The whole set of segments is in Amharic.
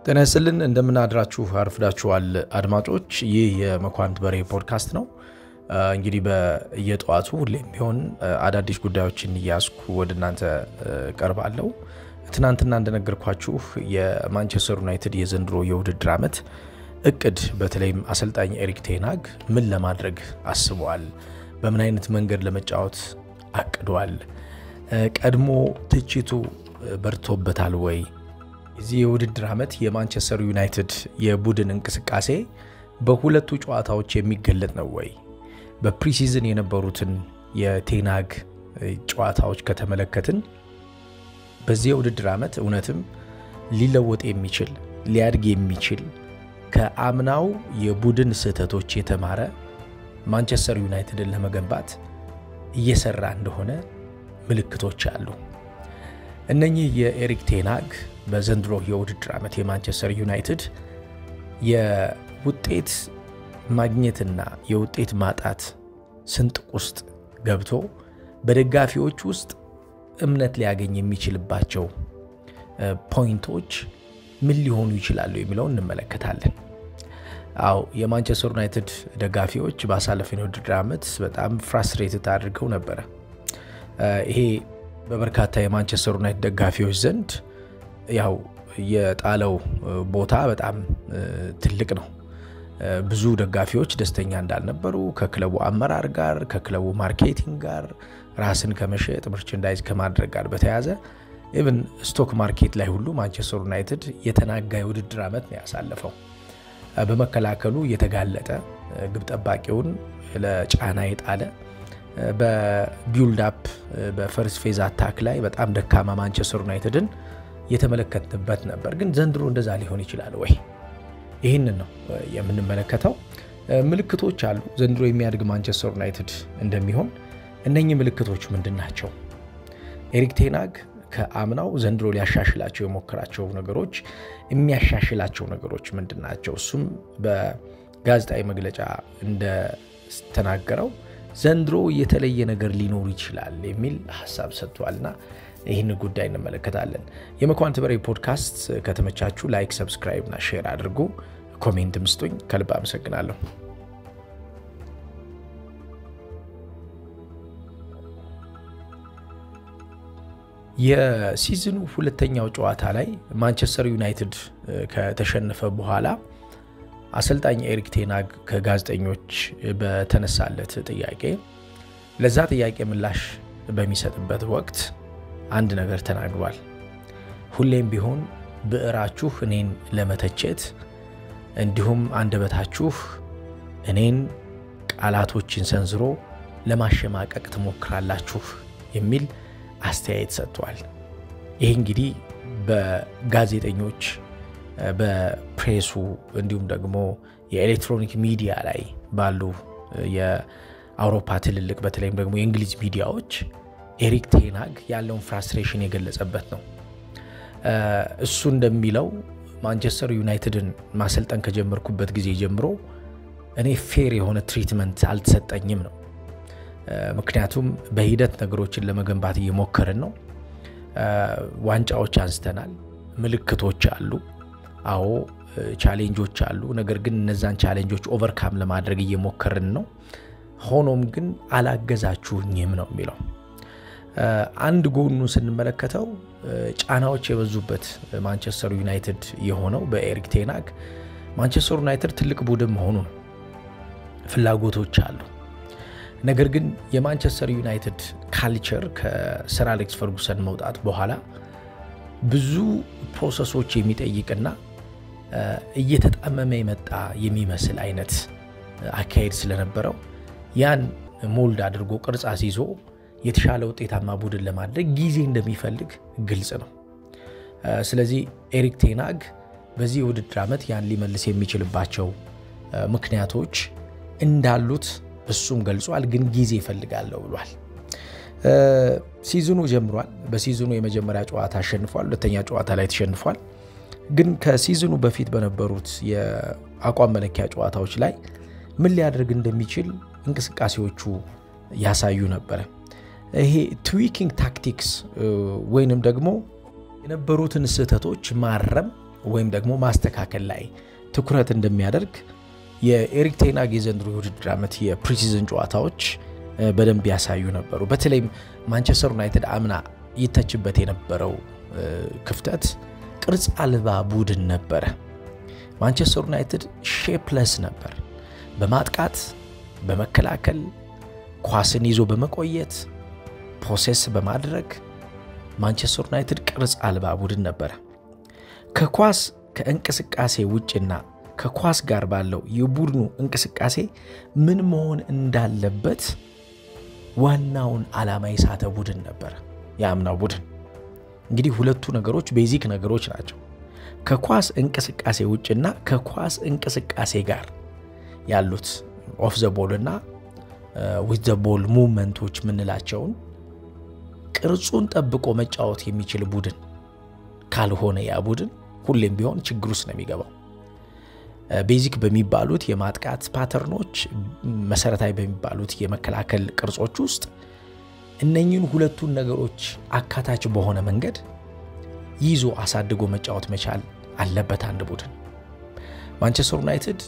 ጤና ይስጥልን እንደምናድራችሁ አርፍዳችኋል አድማጮች። ይህ የመኳንንት በሬ ፖድካስት ነው። እንግዲህ በየጠዋቱ ሁሌም ቢሆን አዳዲስ ጉዳዮችን እያስኩ ወደ እናንተ ቀርባለሁ። ትናንትና እንደነገርኳችሁ የማንቸስተር ዩናይትድ የዘንድሮ የውድድር ዓመት እቅድ በተለይም አሰልጣኝ ኤሪክ ቴናግ ምን ለማድረግ አስበዋል፣ በምን አይነት መንገድ ለመጫወት አቅዷል፣ ቀድሞ ትችቱ በርቶበታል ወይ የዚህ የውድድር ዓመት የማንቸስተር ዩናይትድ የቡድን እንቅስቃሴ በሁለቱ ጨዋታዎች የሚገለጥ ነው ወይ? በፕሪሲዝን የነበሩትን የቴናግ ጨዋታዎች ከተመለከትን በዚህ የውድድር ዓመት እውነትም ሊለወጥ የሚችል ሊያድግ የሚችል ከአምናው የቡድን ስህተቶች የተማረ ማንቸስተር ዩናይትድን ለመገንባት እየሰራ እንደሆነ ምልክቶች አሉ። እነኚህ የኤሪክ ቴናግ በዘንድሮ የውድድር ዓመት የማንቸስተር ዩናይትድ የውጤት ማግኘትና የውጤት ማጣት ስንጥቅ ውስጥ ገብቶ በደጋፊዎች ውስጥ እምነት ሊያገኝ የሚችልባቸው ፖይንቶች ምን ሊሆኑ ይችላሉ የሚለውን እንመለከታለን። አዎ የማንቸስተር ዩናይትድ ደጋፊዎች ባሳለፈው የውድድር ዓመት በጣም ፍራስትሬትድ አድርገው ነበረ። ይሄ በበርካታ የማንቸስተር ዩናይትድ ደጋፊዎች ዘንድ ያው የጣለው ቦታ በጣም ትልቅ ነው። ብዙ ደጋፊዎች ደስተኛ እንዳልነበሩ ከክለቡ አመራር ጋር ከክለቡ ማርኬቲንግ ጋር ራስን ከመሸጥ መርቸንዳይዝ ከማድረግ ጋር በተያያዘ ኢቭን ስቶክ ማርኬት ላይ ሁሉ ማንቸስተር ዩናይትድ የተናጋ የውድድር ዓመት ነው ያሳለፈው። በመከላከሉ የተጋለጠ ግብ ጠባቂውን ለጫና የጣለ በቢውልድ አፕ በፈርስት ፌዝ አታክ ላይ በጣም ደካማ ማንቸስተር ዩናይትድን የተመለከትንበት ነበር። ግን ዘንድሮ እንደዛ ሊሆን ይችላል ወይ? ይህንን ነው የምንመለከተው። ምልክቶች አሉ ዘንድሮ የሚያድግ ማንቸስተር ዩናይትድ እንደሚሆን። እነኚህ ምልክቶች ምንድን ናቸው? ኤሪክ ቴናግ ከአምናው ዘንድሮ ሊያሻሽላቸው የሞከራቸው ነገሮች፣ የሚያሻሽላቸው ነገሮች ምንድን ናቸው? እሱም በጋዜጣዊ መግለጫ እንደተናገረው ዘንድሮ የተለየ ነገር ሊኖር ይችላል የሚል ሀሳብ ሰጥቷልና ይህን ጉዳይ እንመለከታለን። የመኳንንት በሬ ፖድካስት ከተመቻችሁ ላይክ፣ ሰብስክራይብ እና ሼር አድርጉ። ኮሜንት ምስጡኝ። ከልብ አመሰግናለሁ። የሲዝኑ ሁለተኛው ጨዋታ ላይ ማንቸስተር ዩናይትድ ከተሸነፈ በኋላ አሰልጣኝ ኤሪክ ቴናግ ከጋዜጠኞች በተነሳለት ጥያቄ ለዛ ጥያቄ ምላሽ በሚሰጥበት ወቅት አንድ ነገር ተናግሯል። ሁሌም ቢሆን ብዕራችሁ እኔን ለመተቸት እንዲሁም አንደበታችሁ እኔን ቃላቶችን ሰንዝሮ ለማሸማቀቅ ትሞክራላችሁ የሚል አስተያየት ሰጥቷል። ይህ እንግዲህ በጋዜጠኞች በፕሬሱ እንዲሁም ደግሞ የኤሌክትሮኒክ ሚዲያ ላይ ባሉ የአውሮፓ ትልልቅ በተለይም ደግሞ የእንግሊዝ ሚዲያዎች ኤሪክ ቴናግ ያለውን ፍራስትሬሽን የገለጸበት ነው። እሱ እንደሚለው ማንቸስተር ዩናይትድን ማሰልጠን ከጀመርኩበት ጊዜ ጀምሮ እኔ ፌር የሆነ ትሪትመንት አልተሰጠኝም ነው። ምክንያቱም በሂደት ነገሮችን ለመገንባት እየሞከርን ነው። ዋንጫዎች አንስተናል። ምልክቶች አሉ። አዎ ቻሌንጆች አሉ። ነገር ግን እነዛን ቻሌንጆች ኦቨርካም ለማድረግ እየሞከርን ነው። ሆኖም ግን አላገዛችሁኝም ነው የሚለው። አንድ ጎኑ ስንመለከተው ጫናዎች የበዙበት ማንቸስተር ዩናይትድ የሆነው በኤሪክ ቴናግ ማንቸስተር ዩናይትድ ትልቅ ቡድን መሆኑ ነው። ፍላጎቶች አሉ። ነገር ግን የማንቸስተር ዩናይትድ ካልቸር ከሰር አሌክስ ፈርጉሰን መውጣት በኋላ ብዙ ፕሮሰሶች የሚጠይቅና እየተጣመመ የመጣ የሚመስል አይነት አካሄድ ስለነበረው ያን ሞልድ አድርጎ ቅርጽ አስይዞ የተሻለ ውጤታማ ቡድን ለማድረግ ጊዜ እንደሚፈልግ ግልጽ ነው። ስለዚህ ኤሪክ ቴናግ በዚህ የውድድር ዓመት ያን ሊመልስ የሚችልባቸው ምክንያቶች እንዳሉት እሱም ገልጿል። ግን ጊዜ ይፈልጋለሁ ብሏል። ሲዝኑ ጀምሯል። በሲዝኑ የመጀመሪያ ጨዋታ አሸንፏል። ሁለተኛ ጨዋታ ላይ ተሸንፏል። ግን ከሲዝኑ በፊት በነበሩት የአቋም መለኪያ ጨዋታዎች ላይ ምን ሊያደርግ እንደሚችል እንቅስቃሴዎቹ ያሳዩ ነበረ። ይሄ ትዊኪንግ ታክቲክስ ወይንም ደግሞ የነበሩትን ስህተቶች ማረም ወይም ደግሞ ማስተካከል ላይ ትኩረት እንደሚያደርግ የኤሪክ ቴናግ የዘንድሮ የውድድር ዓመት የፕሪሲዝን ጨዋታዎች በደንብ ያሳዩ ነበሩ። በተለይም ማንቸስተር ዩናይትድ አምና ይተችበት የነበረው ክፍተት ቅርጽ አልባ ቡድን ነበረ። ማንቸስተር ዩናይትድ ሼፕለስ ነበር። በማጥቃት በመከላከል ኳስን ይዞ በመቆየት ፖሴስ በማድረግ ማንቸስተር ዩናይትድ ቅርጽ አልባ ቡድን ነበረ። ከኳስ ከእንቅስቃሴ ውጭና ከኳስ ጋር ባለው የቡድኑ እንቅስቃሴ ምን መሆን እንዳለበት ዋናውን ዓላማ የሳተ ቡድን ነበረ የአምናው ቡድን። እንግዲህ ሁለቱ ነገሮች ቤዚክ ነገሮች ናቸው። ከኳስ እንቅስቃሴ ውጭና ከኳስ እንቅስቃሴ ጋር ያሉት ኦፍ ዘ ቦል እና ዊዝ ዘ ቦል ሙቭመንቶች የምንላቸውን ቅርጹን ጠብቆ መጫወት የሚችል ቡድን ካልሆነ ያ ቡድን ሁሌም ቢሆን ችግር ውስጥ ነው የሚገባው። ቤዚክ በሚባሉት የማጥቃት ፓተርኖች፣ መሰረታዊ በሚባሉት የመከላከል ቅርጾች ውስጥ እነኚህን ሁለቱን ነገሮች አካታች በሆነ መንገድ ይዞ አሳድጎ መጫወት መቻል አለበት አንድ ቡድን። ማንቸስተር ዩናይትድ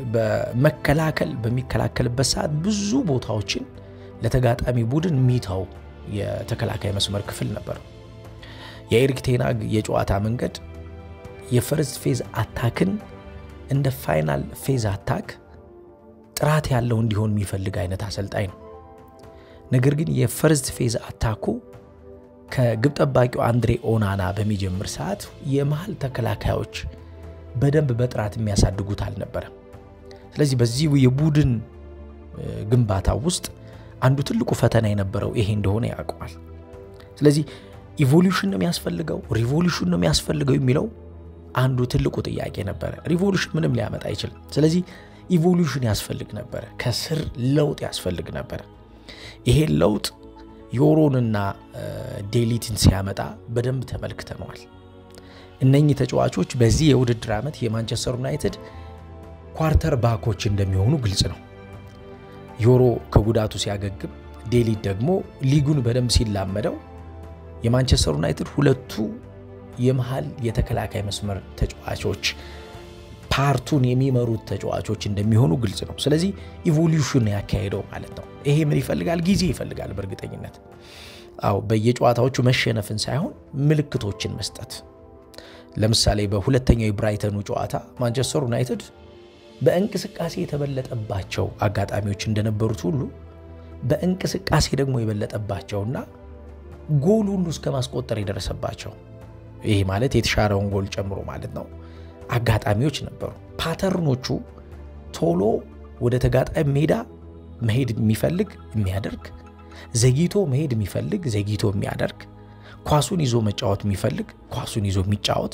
በመከላከል በሚከላከልበት ሰዓት ብዙ ቦታዎችን ለተጋጣሚ ቡድን ሚታው የተከላካይ መስመር ክፍል ነበር። የኤሪክ ቴናግ የጨዋታ መንገድ የፈርስት ፌዝ አታክን እንደ ፋይናል ፌዝ አታክ ጥራት ያለው እንዲሆን የሚፈልግ አይነት አሰልጣኝ ነው። ነገር ግን የፈርስት ፌዝ አታኩ ከግብ ጠባቂው አንድሬ ኦናና በሚጀምር ሰዓት የመሀል ተከላካዮች በደንብ በጥራት የሚያሳድጉት አልነበረም። ስለዚህ በዚህ የቡድን ግንባታ ውስጥ አንዱ ትልቁ ፈተና የነበረው ይሄ እንደሆነ ያውቀዋል። ስለዚህ ኢቮሉሽን ነው የሚያስፈልገው ሪቮሉሽን ነው የሚያስፈልገው የሚለው አንዱ ትልቁ ጥያቄ ነበረ። ሪቮሉሽን ምንም ሊያመጣ አይችልም። ስለዚህ ኢቮሉሽን ያስፈልግ ነበረ፣ ከስር ለውጥ ያስፈልግ ነበረ። ይሄን ለውጥ ዮሮንና ዴሊትን ሲያመጣ በደንብ ተመልክተነዋል። እነኚህ ተጫዋቾች በዚህ የውድድር ዓመት የማንቸስተር ዩናይትድ ኳርተር ባኮች እንደሚሆኑ ግልጽ ነው። ዮሮ ከጉዳቱ ሲያገግም፣ ዴሊት ደግሞ ሊጉን በደንብ ሲላመደው የማንቸስተር ዩናይትድ ሁለቱ የመሃል የተከላካይ መስመር ተጫዋቾች ፓርቱን የሚመሩት ተጫዋቾች እንደሚሆኑ ግልጽ ነው። ስለዚህ ኢቮሉሽን ያካሄደው ማለት ነው። ይሄ ምን ይፈልጋል? ጊዜ ይፈልጋል። በእርግጠኝነት አዎ፣ በየጨዋታዎቹ መሸነፍን ሳይሆን ምልክቶችን መስጠት። ለምሳሌ በሁለተኛው የብራይተኑ ጨዋታ ማንቸስተር ዩናይትድ በእንቅስቃሴ የተበለጠባቸው አጋጣሚዎች እንደነበሩት ሁሉ በእንቅስቃሴ ደግሞ የበለጠባቸውና ጎል ሁሉ እስከ ማስቆጠር የደረሰባቸው ይሄ ማለት የተሻረውን ጎል ጨምሮ ማለት ነው አጋጣሚዎች ነበሩ። ፓተርኖቹ ቶሎ ወደ ተጋጣሚ ሜዳ መሄድ የሚፈልግ የሚያደርግ፣ ዘግይቶ መሄድ የሚፈልግ ዘግይቶ የሚያደርግ፣ ኳሱን ይዞ መጫወት የሚፈልግ ኳሱን ይዞ የሚጫወት፣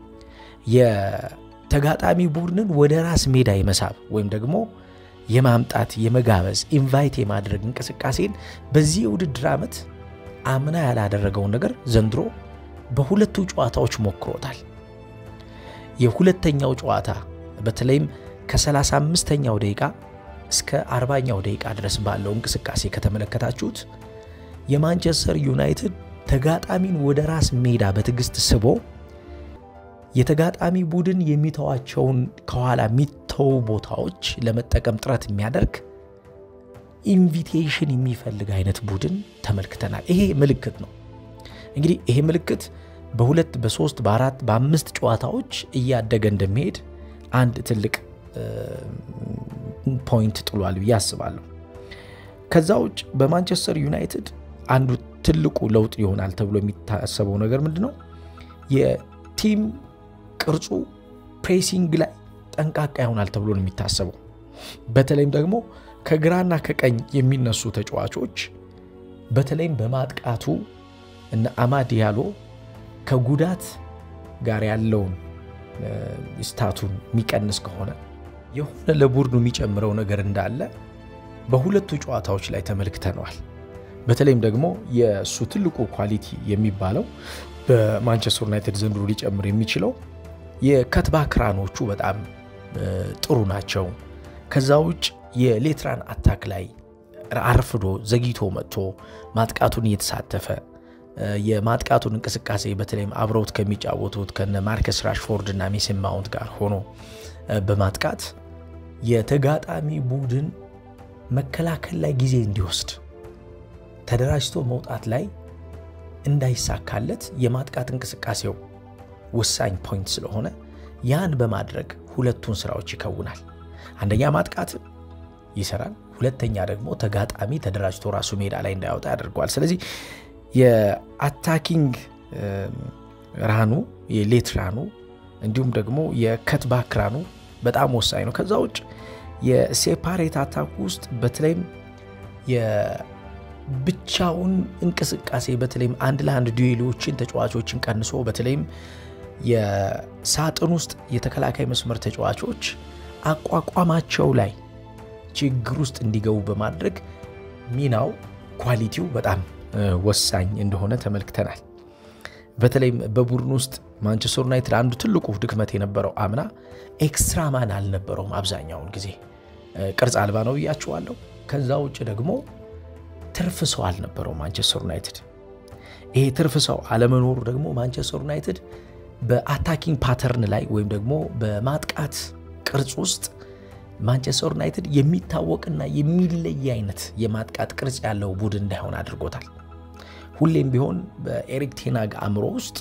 የተጋጣሚ ቡድንን ወደ ራስ ሜዳ የመሳብ ወይም ደግሞ የማምጣት የመጋበዝ ኢንቫይት የማድረግ እንቅስቃሴን በዚህ የውድድር ዓመት አምና ያላደረገውን ነገር ዘንድሮ በሁለቱ ጨዋታዎች ሞክሮታል። የሁለተኛው ጨዋታ በተለይም ከ35ኛው ደቂቃ እስከ 40ኛው ደቂቃ ድረስ ባለው እንቅስቃሴ ከተመለከታችሁት የማንቸስተር ዩናይትድ ተጋጣሚን ወደ ራስ ሜዳ በትዕግስት ስቦ የተጋጣሚ ቡድን የሚተዋቸውን ከኋላ የሚተው ቦታዎች ለመጠቀም ጥረት የሚያደርግ ኢንቪቴሽን የሚፈልግ አይነት ቡድን ተመልክተናል። ይሄ ምልክት ነው እንግዲህ ይሄ ምልክት በሁለት በሶስት በአራት በአምስት ጨዋታዎች እያደገ እንደሚሄድ አንድ ትልቅ ፖይንት ጥሏል ብዬ አስባለሁ። ከዛ ውጭ በማንቸስተር ዩናይትድ አንዱ ትልቁ ለውጥ ይሆናል ተብሎ የሚታሰበው ነገር ምንድን ነው? የቲም ቅርጹ ፕሬሲንግ ላይ ጠንቃቃ ይሆናል ተብሎ ነው የሚታሰበው። በተለይም ደግሞ ከግራና ከቀኝ የሚነሱ ተጫዋቾች በተለይም በማጥቃቱ እነ አማድ ያሎ ከጉዳት ጋር ያለውን ስታቱን የሚቀንስ ከሆነ የሆነ ለቡድኑ የሚጨምረው ነገር እንዳለ በሁለቱ ጨዋታዎች ላይ ተመልክተነዋል። በተለይም ደግሞ የእሱ ትልቁ ኳሊቲ የሚባለው በማንቸስተር ዩናይትድ ዘንድሮ ሊጨምር የሚችለው የከትባክ ራኖቹ በጣም ጥሩ ናቸው። ከዛ ውጭ የሌትራን አታክ ላይ አርፍዶ ዘግይቶ መጥቶ ማጥቃቱን እየተሳተፈ የማጥቃቱን እንቅስቃሴ በተለይም አብረውት ከሚጫወቱት ከነ ማርከስ ራሽፎርድ እና ሜሰን ማውንት ጋር ሆኖ በማጥቃት የተጋጣሚ ቡድን መከላከል ላይ ጊዜ እንዲወስድ ተደራጅቶ መውጣት ላይ እንዳይሳካለት የማጥቃት እንቅስቃሴው ወሳኝ ፖይንት ስለሆነ ያን በማድረግ ሁለቱን ስራዎች ይከውናል። አንደኛ ማጥቃት ይሰራል፣ ሁለተኛ ደግሞ ተጋጣሚ ተደራጅቶ ራሱ ሜዳ ላይ እንዳያወጣ ያደርገዋል። ስለዚህ የአታኪንግ ራኑ የሌት ራኑ እንዲሁም ደግሞ የከትባክ ራኑ በጣም ወሳኝ ነው። ከዛ ውጭ የሴፓሬት አታክ ውስጥ በተለይም የብቻውን እንቅስቃሴ በተለይም አንድ ለአንድ ዱዌሎችን ተጫዋቾችን ቀንሶ በተለይም የሳጥን ውስጥ የተከላካይ መስመር ተጫዋቾች አቋቋማቸው ላይ ችግር ውስጥ እንዲገቡ በማድረግ ሚናው ኳሊቲው በጣም ወሳኝ እንደሆነ ተመልክተናል። በተለይም በቡድን ውስጥ ማንቸስተር ዩናይትድ አንዱ ትልቁ ድክመት የነበረው አምና ኤክስትራ ማን አልነበረውም። አብዛኛውን ጊዜ ቅርጽ አልባ ነው ብያችኋለሁ። ከዛ ውጭ ደግሞ ትርፍ ሰው አልነበረው ማንቸስተር ዩናይትድ። ይሄ ትርፍ ሰው አለመኖሩ ደግሞ ማንቸስተር ዩናይትድ በአታኪንግ ፓተርን ላይ ወይም ደግሞ በማጥቃት ቅርጽ ውስጥ ማንቸስተር ዩናይትድ የሚታወቅና የሚለይ አይነት የማጥቃት ቅርጽ ያለው ቡድን እንዳይሆን አድርጎታል። ሁሌም ቢሆን በኤሪክ ቴናግ አእምሮ ውስጥ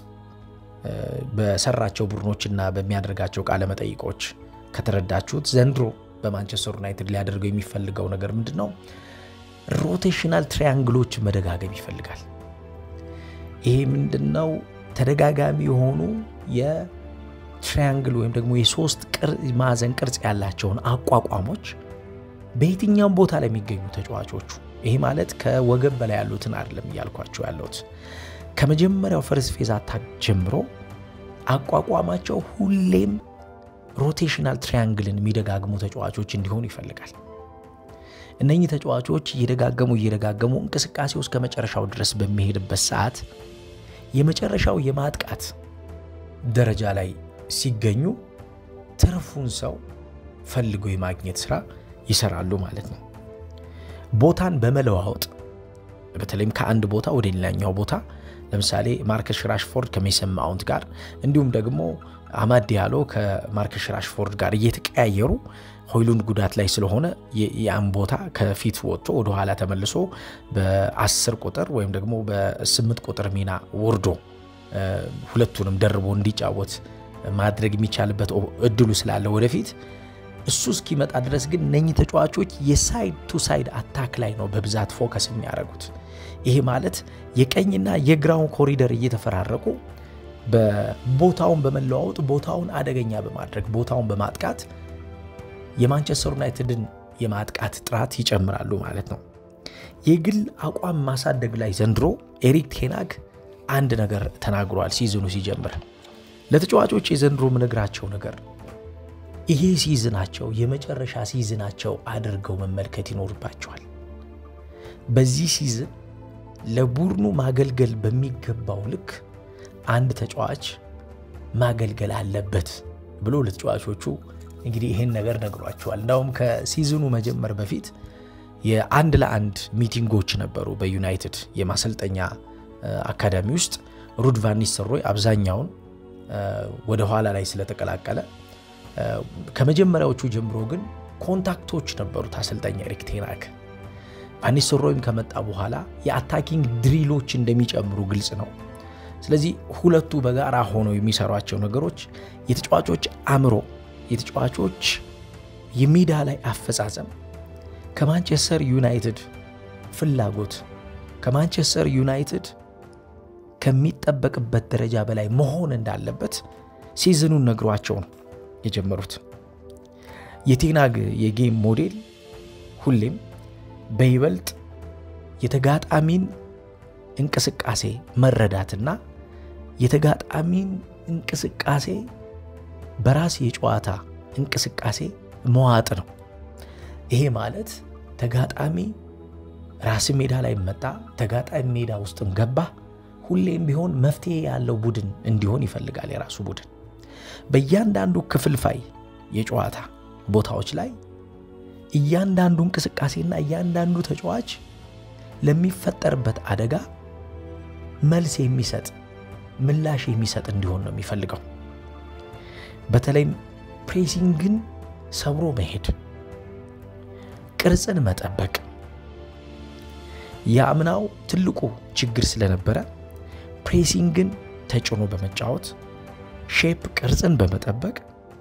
በሰራቸው ቡድኖችና በሚያደርጋቸው ቃለ መጠይቆች ከተረዳችሁት ዘንድሮ በማንቸስተር ዩናይትድ ሊያደርገው የሚፈልገው ነገር ምንድን ነው? ሮቴሽናል ትሪያንግሎች መደጋገም ይፈልጋል። ይሄ ምንድን ነው? ተደጋጋሚ የሆኑ የትሪያንግል ወይም ደግሞ የሶስት ማዕዘን ቅርጽ ያላቸውን አቋቋሞች በየትኛውም ቦታ ላይ የሚገኙ ተጫዋቾቹ ይሄ ማለት ከወገብ በላይ ያሉትን አይደለም እያልኳቸው ያለሁት ከመጀመሪያው ፈርስት ፌዝ አታክ ጀምሮ አቋቋማቸው ሁሌም ሮቴሽናል ትሪያንግልን የሚደጋግሙ ተጫዋቾች እንዲሆኑ ይፈልጋል። እነኚህ ተጫዋቾች እየደጋገሙ እየደጋገሙ እንቅስቃሴው እስከ መጨረሻው ድረስ በሚሄድበት ሰዓት የመጨረሻው የማጥቃት ደረጃ ላይ ሲገኙ ትርፉን ሰው ፈልጎ የማግኘት ስራ ይሰራሉ ማለት ነው። ቦታን በመለዋወጥ በተለይም ከአንድ ቦታ ወደ ሌላኛው ቦታ ለምሳሌ ማርከስ ራሽፎርድ ከሜሰን ማውንት ጋር እንዲሁም ደግሞ አማድ ዲያሎ ከማርከስ ራሽፎርድ ጋር እየተቀያየሩ ሆይሉንድ ጉዳት ላይ ስለሆነ ያን ቦታ ከፊት ወጥቶ ወደኋላ ተመልሶ በ10 ቁጥር ወይም ደግሞ በስምንት ቁጥር ሚና ወርዶ ሁለቱንም ደርቦ እንዲጫወት ማድረግ የሚቻልበት እድሉ ስላለ ወደፊት እሱ እስኪመጣ ድረስ ግን እነኚህ ተጫዋቾች የሳይድ ቱ ሳይድ አታክ ላይ ነው በብዛት ፎከስ የሚያደርጉት። ይሄ ማለት የቀኝና የግራውን ኮሪደር እየተፈራረቁ በቦታውን በመለዋወጥ ቦታውን አደገኛ በማድረግ ቦታውን በማጥቃት የማንቸስተር ዩናይትድን የማጥቃት ጥራት ይጨምራሉ ማለት ነው። የግል አቋም ማሳደግ ላይ ዘንድሮ ኤሪክ ቴናግ አንድ ነገር ተናግሯል። ሲዝኑ ሲጀምር ለተጫዋቾች የዘንድሮ ምነግራቸው ነገር ይሄ ሲዝናቸው የመጨረሻ ሲዝናቸው አድርገው መመልከት ይኖርባቸዋል። በዚህ ሲዝን ለቡድኑ ማገልገል በሚገባው ልክ አንድ ተጫዋች ማገልገል አለበት ብሎ ለተጫዋቾቹ እንግዲህ ይህን ነገር ነግሯቸዋል። እንዳውም ከሲዝኑ መጀመር በፊት የአንድ ለአንድ ሚቲንጎች ነበሩ በዩናይትድ የማሰልጠኛ አካዳሚ ውስጥ ሩድ ቫን ኒስተልሮይ አብዛኛውን ወደ ኋላ ላይ ስለተቀላቀለ ከመጀመሪያዎቹ ጀምሮ ግን ኮንታክቶች ነበሩት አሰልጣኝ ኤሪክ ቴናግ። ቫን ኒስተልሮይም ከመጣ በኋላ የአታኪንግ ድሪሎች እንደሚጨምሩ ግልጽ ነው። ስለዚህ ሁለቱ በጋራ ሆነው የሚሰሯቸው ነገሮች የተጫዋቾች አእምሮ፣ የተጫዋቾች የሜዳ ላይ አፈጻጸም ከማንቸስተር ዩናይትድ ፍላጎት ከማንቸስተር ዩናይትድ ከሚጠበቅበት ደረጃ በላይ መሆን እንዳለበት ሲዝኑን ነግሯቸው ነው የጀመሩት። የቴናግ የጌም ሞዴል ሁሌም በይበልጥ የተጋጣሚን እንቅስቃሴ መረዳትና የተጋጣሚን እንቅስቃሴ በራስ የጨዋታ እንቅስቃሴ መዋጥ ነው። ይሄ ማለት ተጋጣሚ ራስ ሜዳ ላይ መጣ፣ ተጋጣሚ ሜዳ ውስጥም ገባ፣ ሁሌም ቢሆን መፍትሄ ያለው ቡድን እንዲሆን ይፈልጋል። የራሱ ቡድን በእያንዳንዱ ክፍልፋይ የጨዋታ ቦታዎች ላይ እያንዳንዱ እንቅስቃሴና እያንዳንዱ ተጫዋች ለሚፈጠርበት አደጋ መልስ የሚሰጥ ምላሽ የሚሰጥ እንዲሆን ነው የሚፈልገው። በተለይም ፕሬሲንግን ሰብሮ መሄድ፣ ቅርጽን መጠበቅ የአምናው ትልቁ ችግር ስለነበረ ፕሬሲንግን ተጭኖ በመጫወት ሼፕ ቅርጽን በመጠበቅ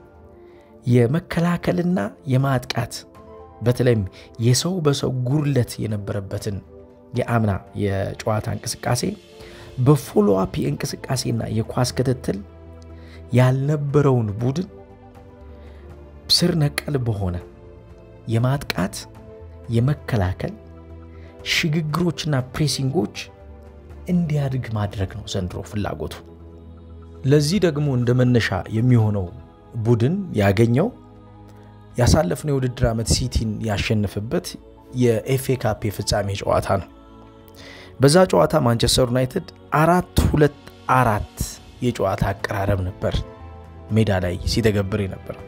የመከላከልና የማጥቃት በተለይም የሰው በሰው ጉድለት የነበረበትን የአምና የጨዋታ እንቅስቃሴ በፎሎአፕ የእንቅስቃሴና የኳስ ክትትል ያልነበረውን ቡድን ስር ነቀል በሆነ የማጥቃት የመከላከል ሽግግሮችና ፕሬሲንጎች እንዲያድግ ማድረግ ነው ዘንድሮ ፍላጎቱ። ለዚህ ደግሞ እንደ መነሻ የሚሆነው ቡድን ያገኘው ያሳለፍነው የውድድር ዓመት ሲቲን ያሸነፈበት የኤፍኤ ካፕ የፍጻሜ ጨዋታ ነው። በዛ ጨዋታ ማንቸስተር ዩናይትድ አራት ሁለት አራት የጨዋታ አቀራረብ ነበር ሜዳ ላይ ሲተገብር የነበረው።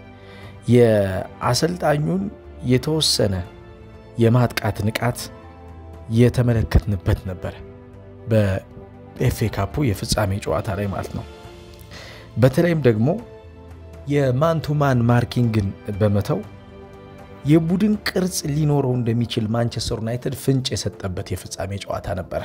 የአሰልጣኙን የተወሰነ የማጥቃት ንቃት የተመለከትንበት ነበረ በኤፍኤ ካፑ የፍጻሜ ጨዋታ ላይ ማለት ነው። በተለይም ደግሞ የማንቱማን ማርኪንግን በመተው የቡድን ቅርጽ ሊኖረው እንደሚችል ማንቸስተር ዩናይትድ ፍንጭ የሰጠበት የፍጻሜ ጨዋታ ነበረ።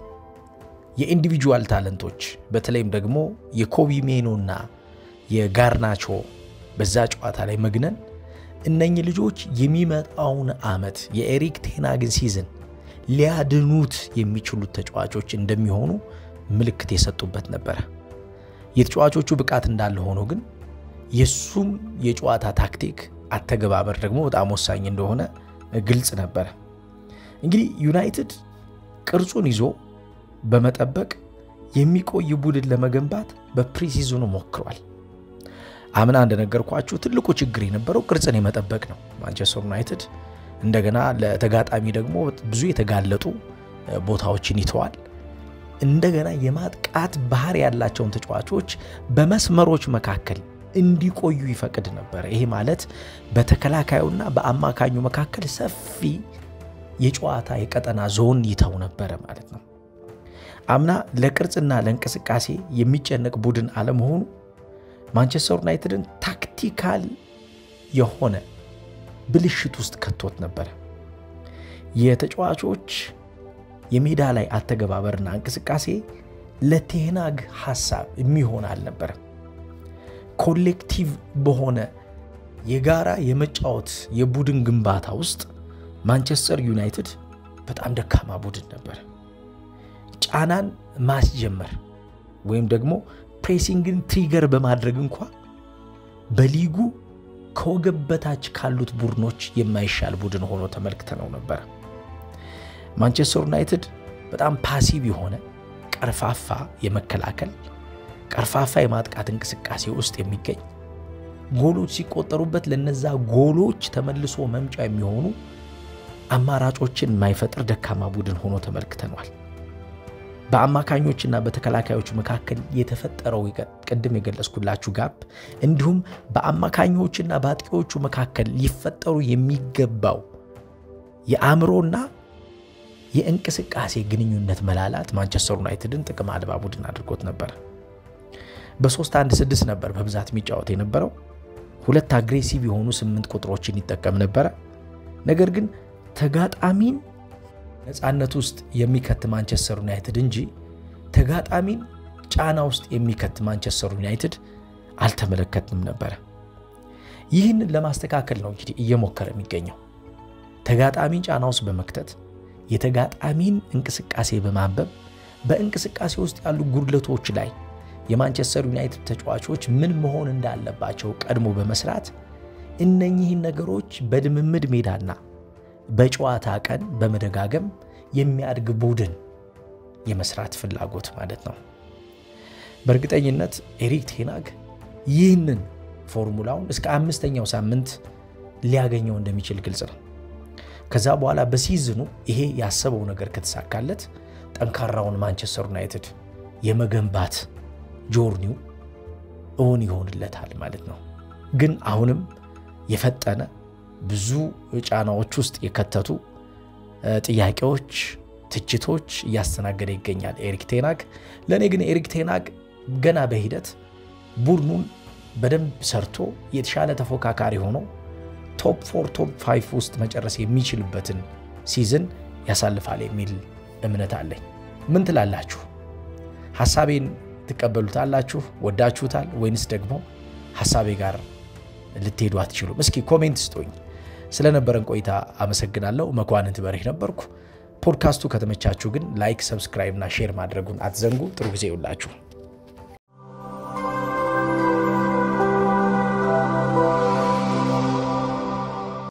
የኢንዲቪጁዋል ታለንቶች በተለይም ደግሞ የኮቢ ሜኖና የጋርናቾ በዛ ጨዋታ ላይ መግነን እነኚህ ልጆች የሚመጣውን ዓመት የኤሪክ ቴናግን ሲዝን ሊያድኑት የሚችሉት ተጫዋቾች እንደሚሆኑ ምልክት የሰጡበት ነበረ። የተጫዋቾቹ ብቃት እንዳለ ሆኖ ግን የሱም የጨዋታ ታክቲክ አተገባበር ደግሞ በጣም ወሳኝ እንደሆነ ግልጽ ነበረ። እንግዲህ ዩናይትድ ቅርጹን ይዞ በመጠበቅ የሚቆይ ቡድን ለመገንባት በፕሪሲዝኑ ሞክሯል። አምና እንደነገርኳችሁ ትልቁ ችግር የነበረው ቅርጽን የመጠበቅ ነው። ማንቸስተር ዩናይትድ እንደገና ለተጋጣሚ ደግሞ ብዙ የተጋለጡ ቦታዎችን ይተዋል። እንደገና የማጥቃት ባህሪ ያላቸውን ተጫዋቾች በመስመሮች መካከል እንዲቆዩ ይፈቅድ ነበረ። ይሄ ማለት በተከላካዩና በአማካኙ መካከል ሰፊ የጨዋታ የቀጠና ዞን ይተው ነበረ ማለት ነው። አምና ለቅርጽና ለእንቅስቃሴ የሚጨነቅ ቡድን አለመሆኑ ማንቸስተር ዩናይትድን ታክቲካል የሆነ ብልሽት ውስጥ ከቶት ነበረ። የተጫዋቾች የሜዳ ላይ አተገባበርና እንቅስቃሴ ለቴናግ ሐሳብ የሚሆን አልነበረም። ኮሌክቲቭ በሆነ የጋራ የመጫወት የቡድን ግንባታ ውስጥ ማንቸስተር ዩናይትድ በጣም ደካማ ቡድን ነበር። ጫናን ማስጀመር ወይም ደግሞ ፕሬሲንግን ትሪገር በማድረግ እንኳ በሊጉ ከወገብ በታች ካሉት ቡድኖች የማይሻል ቡድን ሆኖ ተመልክተነው ነበረ። ማንቸስተር ዩናይትድ በጣም ፓሲቭ የሆነ ቀርፋፋ የመከላከል ቀርፋፋ የማጥቃት እንቅስቃሴ ውስጥ የሚገኝ ጎሎች ሲቆጠሩበት ለነዛ ጎሎች ተመልሶ መምጫ የሚሆኑ አማራጮችን የማይፈጥር ደካማ ቡድን ሆኖ ተመልክተነዋል። በአማካኞችና በተከላካዮች መካከል የተፈጠረው ቅድም የገለጽኩላችሁ ጋፕ እንዲሁም በአማካኞችና በአጥቂዎቹ መካከል ሊፈጠሩ የሚገባው የአእምሮና የእንቅስቃሴ ግንኙነት መላላት ማንቸስተር ዩናይትድን ጥቅም አልባ ቡድን አድርጎት ነበር። በሶስት አንድ ስድስት ነበር በብዛት የሚጫወት የነበረው። ሁለት አግሬሲቭ የሆኑ ስምንት ቁጥሮችን ይጠቀም ነበረ። ነገር ግን ተጋጣሚን ነፃነት ውስጥ የሚከት ማንቸስተር ዩናይትድ እንጂ ተጋጣሚን ጫና ውስጥ የሚከት ማንቸስተር ዩናይትድ አልተመለከትንም ነበረ። ይህንን ለማስተካከል ነው እንግዲህ እየሞከረ የሚገኘው ተጋጣሚን ጫና ውስጥ በመክተት የተጋጣሚን እንቅስቃሴ በማንበብ በእንቅስቃሴ ውስጥ ያሉ ጉድለቶች ላይ የማንቸስተር ዩናይትድ ተጫዋቾች ምን መሆን እንዳለባቸው ቀድሞ በመስራት እነኚህን ነገሮች በልምምድ ሜዳና በጨዋታ ቀን በመደጋገም የሚያድግ ቡድን የመስራት ፍላጎት ማለት ነው። በእርግጠኝነት ኤሪክ ቴናግ ይህንን ፎርሙላውን እስከ አምስተኛው ሳምንት ሊያገኘው እንደሚችል ግልጽ ነው። ከዛ በኋላ በሲዝኑ ይሄ ያሰበው ነገር ከተሳካለት ጠንካራውን ማንቸስተር ዩናይትድ የመገንባት ጆርኒው እውን ይሆንለታል ማለት ነው። ግን አሁንም የፈጠነ ብዙ ጫናዎች ውስጥ የከተቱ ጥያቄዎች ትችቶች እያስተናገደ ይገኛል ኤሪክ ቴናግ። ለእኔ ግን ኤሪክ ቴናግ ገና በሂደት ቡድኑን በደንብ ሰርቶ የተሻለ ተፎካካሪ ሆኖ ቶፕ ፎር ቶፕ ፋይቭ ውስጥ መጨረስ የሚችልበትን ሲዝን ያሳልፋል የሚል እምነት አለኝ። ምን ትላላችሁ? ሀሳቤን ትቀበሉታላችሁ? ወዳችሁታል? ወይንስ ደግሞ ሀሳቤ ጋር ልትሄዱ አትችሉም? እስኪ ኮሜንት ስጡኝ። ስለነበረን ቆይታ አመሰግናለሁ። መኳንንት በሬህ ነበርኩ። ፖድካስቱ ከተመቻችሁ ግን ላይክ፣ ሰብስክራይብ እና ሼር ማድረጉን አትዘንጉ። ጥሩ ጊዜ ይውላችሁ።